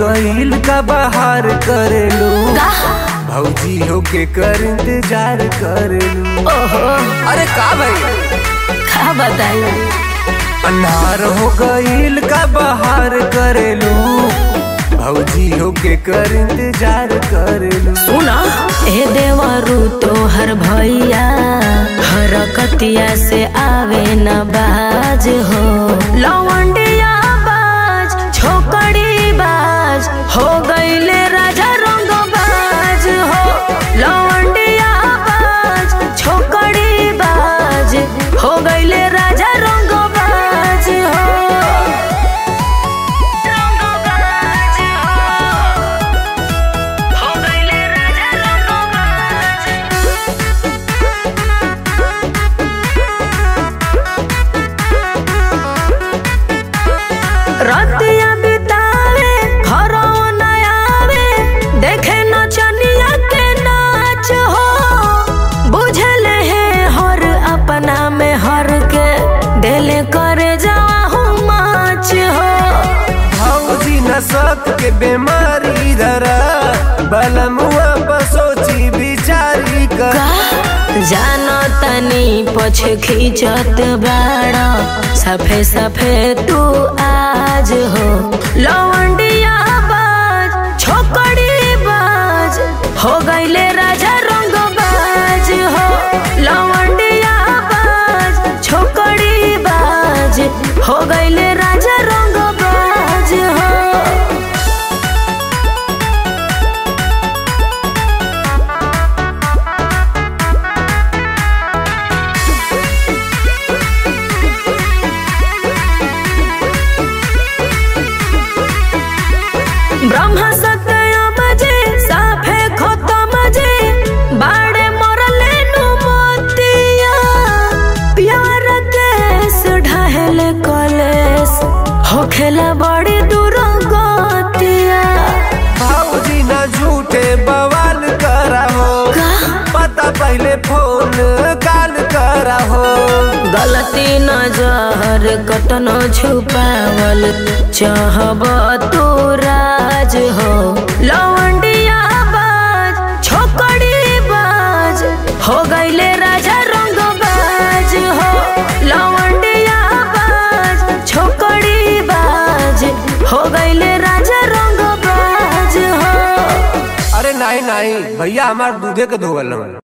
गईल का बाहर करेलू का भौजी होके कर इंतजार करेलू ओहो अरे का भाई का बताई अन्हार हो गईल का बाहर करेलू भौजी होके कर इंतजार करेलू सुना ए देवरू तोहर भैया हरकतिया से आवे न बाज हो लवंडिया बाज छोकड़ी बाज हो गईले राजा रंग बाज हो लवंडिया बाज छोकड़ी बाज हो गईले राजा रंग बाज हो रंग बाज हो हो गईले राजा रंगबाज रतिया बितावे घरो न आवे देखे नचनिया के नाच हो बुझल है हर अपना में हर के दिल करे जाहू माच हो भौजी न सक के बीमारी धरा बलमुआ पर सोची बिचारी कर जानो तनी पछ खींचत बाड़ा सफे सफे तू आज हो लवंडिया बाज छोकड़ी बाज हो गईले राजा रंग बाज हो लवंडिया बाज छोकड़ी बाज हो गईले राजा रंग बाज हो ब्रह्म सत्य बजे साफे खतम जे बाड़े मरले नु मोतिया प्यार केस ढहले कलेस होखेला बड़ी दूर गतिया भौजी न झूठे बवाल करा हो पता पहले फोन काल करा हो गलती न जहर कतनो छुपावल चाहब तू राज हो लवंडिया बाज छोकड़ी बाज हो गईले राजा रंग बाज हो लवंडिया बाज छोकड़ी बाज हो गईले राजा रंग बाज हो अरे नहीं नहीं भैया हमार दूधे के धोवल